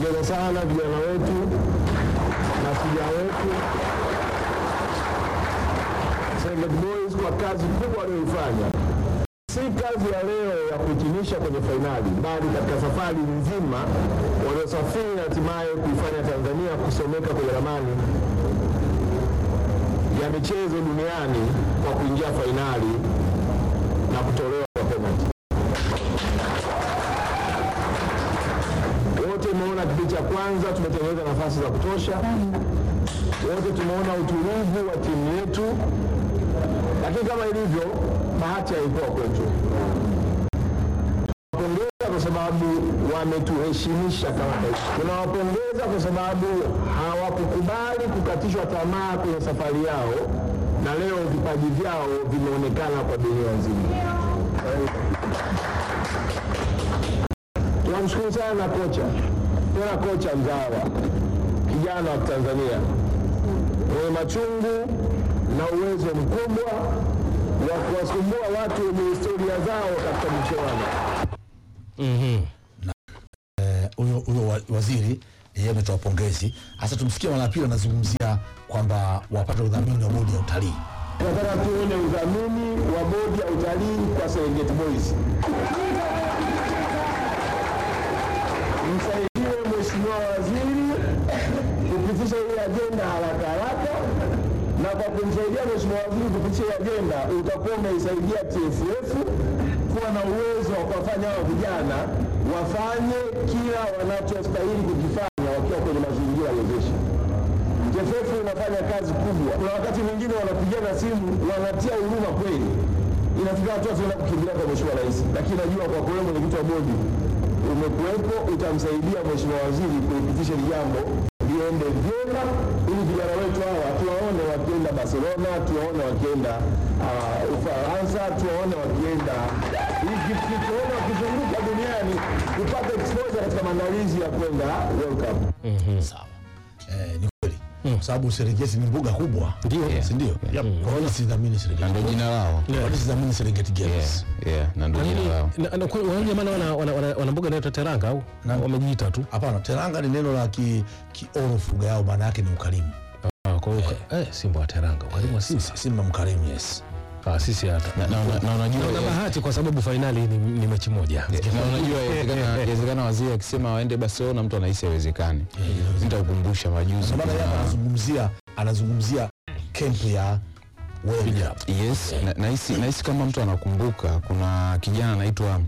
Nawapongeza sana vijana wetu na shujaa wetu Serengeti Boys kwa kazi kubwa walioifanya. Si kazi ya leo ya kuhitimisha kwenye fainali, bali katika safari nzima waliosafiri na hatimaye kuifanya Tanzania kusomeka kwenye ramani ya michezo duniani kwa kuingia fainali na kutolewa kwa penalti. Wote tumeona kipindi cha kwanza tumetengeneza nafasi za kutosha, wote tumeona utulivu wa timu yetu, lakini kama ilivyo bahati haikuwa kwetu. Tunawapongeza kwa sababu wametuheshimisha kama taifa. Tunawapongeza kwa sababu hawakukubali kukatishwa tamaa kwenye safari yao, na leo vipaji vyao vimeonekana kwa dunia nzima. Tunamshukuru sana kocha, tena kocha mzawa, kijana wa Tanzania mwenye machungu na uwezo mkubwa wa kuwasumbua watu wenye historia zao katika michuano. huyo huyo wa- waziri yeye ametoa pongezi. Hasa tumsikia mara ya pili anazungumzia kwamba wapate udhamini wa bodi ya utalii. Tunataka tuone udhamini wa bodi ya utalii kwa Serengeti Boys. Msaidie Mheshimiwa Waziri kupitisha hii ajenda haraka haraka, na kwa kumsaidia Mheshimiwa Waziri kupitisha hii ajenda utakuwa umeisaidia TFF kuwa na uwezo wa kuwafanya hao vijana wafanye kila wanachostahili kukifanya wakiwa kwenye mazingira wezeshi. TFF inafanya kazi kubwa. Kuna wakati mwingine wanapigana simu wanatia huruma kweli, inafika hatua tunaenda kukimbilia kwa Mheshimiwa Rais, lakini najua kwa kweli mwenyekiti wa bodi umekuwepo, utamsaidia Mheshimiwa Waziri kulipitisha hili jambo liende vyema, ili vijana wetu hawa tuwaone wakienda Barcelona, tuwaone wakienda uh, Ufaransa, tuwaone wakienda Egypt, tuwaone wakizunguka duniani kupata exposure katika maandalizi ya kwenda World Cup. Sawa. Eh, ni kweli. Kwa sababu Serengeti ni mbuga kubwa. Ndio. Si ndio? Kwa nini sidhamini Serengeti? na ndo jina lao Kwa nini sidhamini Serengeti Games? yeah, yeah, na ndo jina lao Na- na- kwa- wale jamaa wana, wana, wana, wana mbuga inaitwa Teranga au wamejiita tu? Hapana, teranga ni neno la ki, kiorofu lugha yao, maana yake ni ukarimu. Ah, kwa hiyo eh, Simba wa Teranga ukarimu wa sisi Simba mkarimu, yes. ah, sisi hata na, na, na, na unajua na bahati kwa sababu fainali ni, ni mechi moja na unajua inawezekana- inawezekana waziri akisema waende Barcelona mtu anahisi haiwezekani. Nitakukumbusha majuzi Maana yeye kuna- anazungumzia anazungumzia kempu ya Wydad. Yes, na- nahisi nahisi kama mtu anakumbuka kuna kijana anaitwa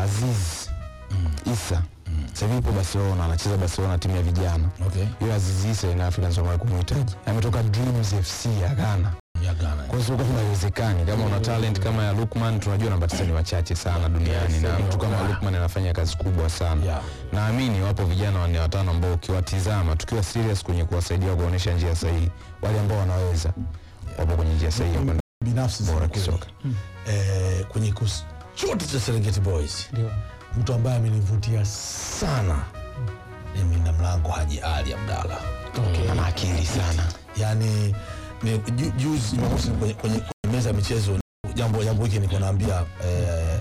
Aziz Isa. Sasa hivi yupo Barcelona, anacheza Barcelona timu ya vijana. Okay. Yule Aziz Isa ina Africans wamewahi kumhitaji. Ametoka Dreams FC ya Ghana. Ya Ghana. Kwa hiyo sio kama haiwezekani. Kama una talent kama ya Lukman, tunajua namba tisa ni wachache sana duniani na mtu kama Lukman anafanya kazi kubwa sana. Yeah. Naamini wapo vijana wanne watano ambao ukiwatizama tukiwa serious kwenye kuwasaidia kuonyesha njia sahihi, wale ambao wanaweza wapo kwenye njia sahihi ya kwenda binafsi bora za kweli. kisoka. eh, kwenye kikosi chote cha Serengeti Boys mtu ambaye amenivutia sana ni mlinda mlango Haji Ali Abdalla. Ana akili sana. Yani ni ju- juzi Jumamosi kwenye, kwenye, kwenye meza ya michezo jambo jambo hiki niko naambia eh,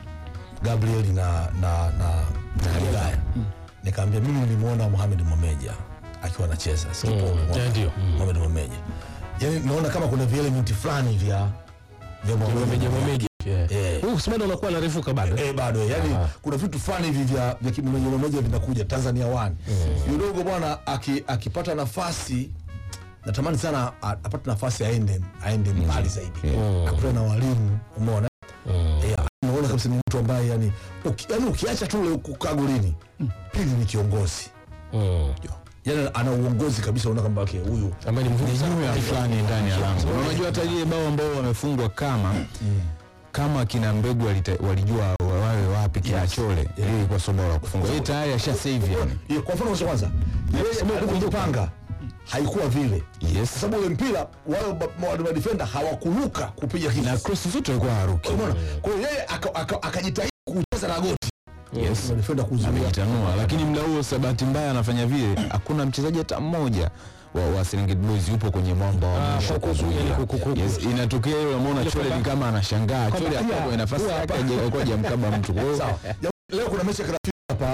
Gabriel na na na, na Galilaya nikaambia mimi nilimwona Mohamed Momeja akiwa anacheza sikipo Eh, ndio. Mohamed Momeja yani naona kama kuna vielementi fulani vya vya Mohamed meja meja Eh. huyu Usmani unakuwa anarefuka bado Eh, bado yani kuna vitu fulani hivi vya vya kimeja vinakuja Tanzania One. Yudogo bwana aki- akipata nafasi natamani sana a- apate nafasi aende aende mbali zaidi. Akutane na walimu umeona? Eh, naona kabisa ni mtu ambaye yani uki, yani ukiacha tu ule kukaa golini pili ni kiongozi. Mm. Yani ana uongozi kabisa unaona kwamba okay, huyu ambaye ni mvuvi sana. Nyuma fulani ndani ya lango. Na Unajua hata ile bao ambao wamefungwa kama kama kina mbegu walita- walijua wawe wapi kina chole ile ilikuwa sio bao la kufunga. Yeye tayari asha save yani. Ye, kwa mfano cha kwanza yeye alipojipanga haikuwa vile Yes. kwa sababu ule mpira wale ma- wale madefenda hawakuruka kupiga Na kitu cross zote alikuwa haruki. umeona kwa hiyo yeye aka- aka- akajitahidi kucheza na goti Yes. madefenda kuzuia Amejitanua lakini muda huo sa bahati mbaya anafanya vile hakuna mchezaji hata mmoja wa, wa Serengeti Boys yupo kwenye mwamba wa mwisho ku- ku- kuzuia. yani ku- ku- ku- Yes, inatokea ile unamwona Chole ni kama anashangaa. Chole pia, hapo kwenye nafasi huwa yake hapa. haja- alikuwa hajamkaba mtu. Kwa hiyo sawa Ya- leo kuna mechi ya kirafiki hapa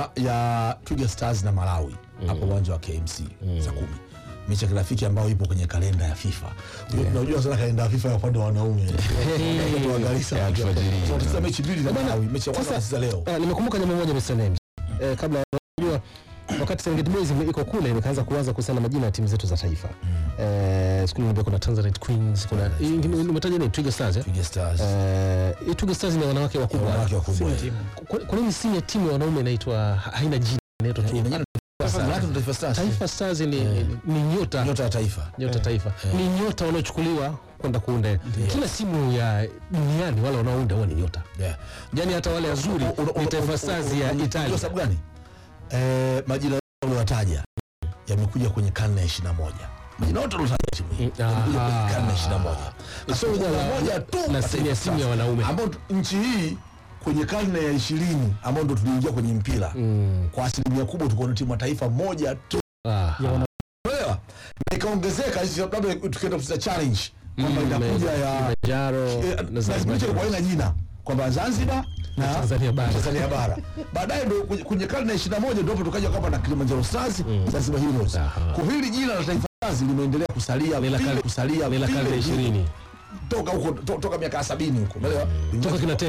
ya, ya Twiga Stars na Malawi hapo uwanja wa KMC saa kumi mechi ya kirafiki ambayo ipo kwenye kalenda ya FIFA. Unajua- Unajua sana kalenda ya FIFA ya upande wa wanaume. Tuangalie sana. Ya alfajiri. Tunacheza mechi mbili za Malawi, mechi ya kwanza Sasa- wanacheza leo. Ah, nimekumbuka jambo moja Mr. Names. Eh, kabla unajua wakati Serengeti Boys ime- iko kule nikaanza kuanza kuhusiana na majina ya timu zetu za taifa. Eh, siku nyingine kuna Tanzanite Queens, kuna hii ingine nimetaja nini Twiga Stars eh? Twiga Stars. Eh, hii Twiga Stars ni wanawake wakubwa. Wanawake wakubwa. Kwa- Kwa nini si ya timu ya wanaume inaitwa ha- haina jina inaitwa tu Ina jina Manake ndo Taifa Stars. Taifa Stars ni, ni, ni nyota Nyota ya taifa. nyota taifa ni nyota wanaochukuliwa kwenda kuunda kila simu ya duniani wale wanaounda huwa ni nyota Yeah. yani hata wale wazuri Una- una- ni una- Taifa una- Stars una- ya unajua Italia sababu gani? Eh, majina yote uliyowataja yamekuja kwenye karne ya 21. Majina yote uliotaja timu hii Mm, yamekuja kwenye aha. karne ya 21. Sio Kasoro la- moja tu la Taifa simu ya simu ya Stars, wanaume. ambao tu- nchi hii kwenye karne ya 20 ambao ndo tuliingia kwenye mpira kwa asilimia kubwa tulikuwa na timu ya taifa moja tu Ah, Unaelewa? Na ikaongezeka hizi labda tukienda kucheza challenge kwamba Mm, inakuja ya Kilimanjaro eh, na na Zanzibar. kipindi cha kwa haina jina kwamba Zanzibar na Tanzania bara. Tanzania bara. Baadaye ndo kwenye- kwenye karne ya 21 ndio hapo tukaja kwamba na Kilimanjaro Stars, Zanzibar Heroes. Aha. Kwa hili jina la Taifa Stars limeendelea kusalia Ni la vile karne- kusalia ni la vile karne ya vile. 20 toka huko to- toka miaka ya 70 huko. Umeelewa? toka kina